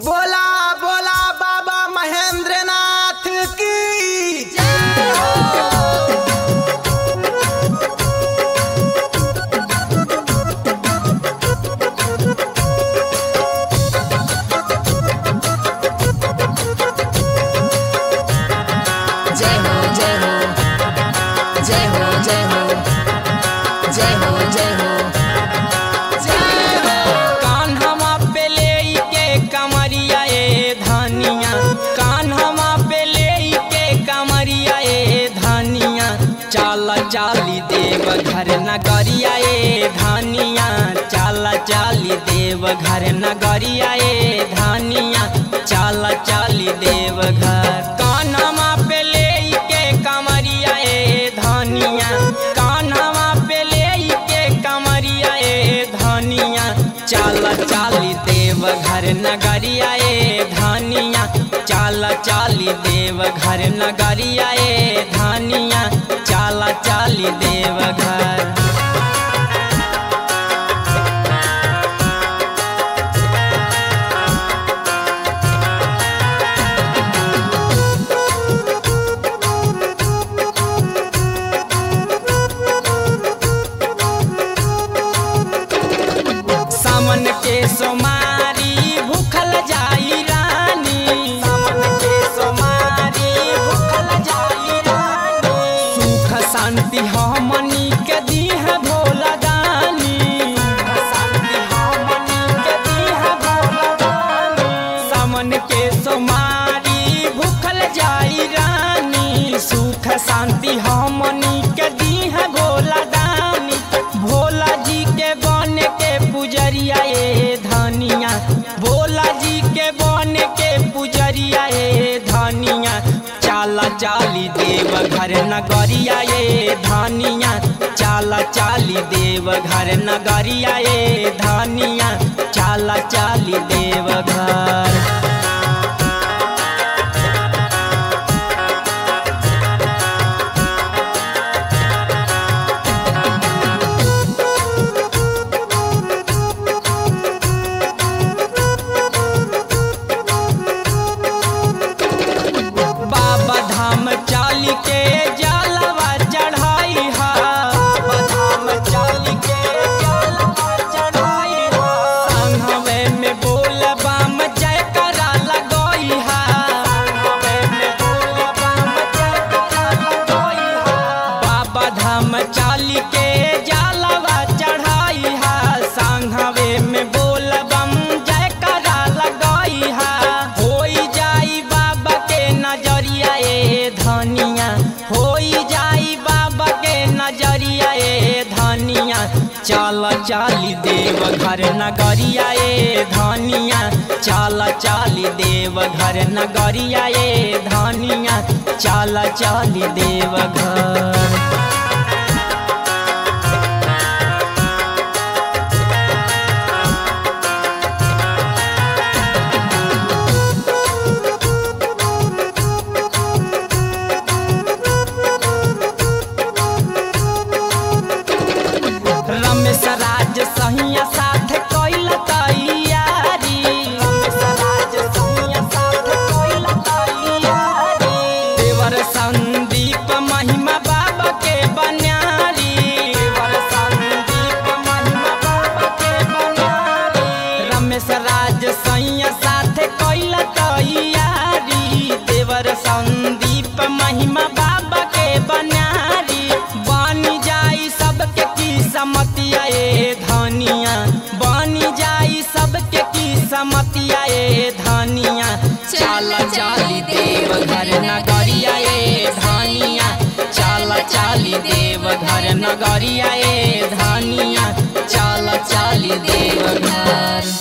बोला बोला बाबा महेंद्रनाथ की जय हो जय हो जय हो जय हो जय हो जय हो जय हो जय हो कान्हवा पे लेके कमरिया ए धनिया कान्हवा पे लेके कमरिया ए धनिया चाल चाली देव घर नगरिया ए धनिया चाल चाली देव घर नगरिया ए धनिया चाल चाली देव घर कान्हवा पे लेके कमरिया ए धनिया कान्हवा पे लेके कमरिया ए धनिया चाल चाली देव घर नगरिया ए धनिया चाल चाली देव घर नगरिया ए धनिया चाल चाली देव घर सामन के सोमारी भूखल जाई रानी सामन के सोमारी भूखल जाई रानी सुख शांति हमनी के दीह भोला दानी सुख शांति हमनी के दीह भोला दानी सामन के सोमारी भूखल जाई रानी सुख शांति हमनी के दीह भोला दानी भोला जी के बन के पुजरिया ए धनिया भोला जी के बन के पुजरिया ए धनिया चाला चाली देव घर नगरिया ए धनिया चाला चाली देव घर नगरिया ए धनिया चाला चाली देव घर बाबा धाम चाल के जलवा चढ़ाई हा बाबा धाम चाल के जलवा चढ़ाई हा संघवे में बोल बम जय करा लगोई हा संघवे में बोल बम जय करा लगोई हा बाबा धाम चाल के जलवा चढ़ाई हा संघवे में बोल बम जय करा लगोई हा होई जाई बाबा के नजरिया ए धनिया होई जाई बाबा के नजरिया ए धनिया चल चाली देव घर नगरिया ए धनिया चल चाली देव घर नगरिया ए धनिया चल चाली देव घर रमेश राज सहिया साथ कैल तैयारी रमेश राज सहिया साथ कैल तैयारी देवर संदीप महिमा बाबा के बन्यारी देवर संदीप महिमा बाबा के बन्यारी रमेश राज सहिया साथ कैल तैयारी देवर संदीप महिमा बाबा के बन्यारी बनी जाई सबके की समतिया ए धनिया बनी जाई सबके की समतिया ए धनिया चाल चाली देव घर नगरिया ए धनिया चाल चाली देव घर नगरिया ए धनिया चाल चाली देव घर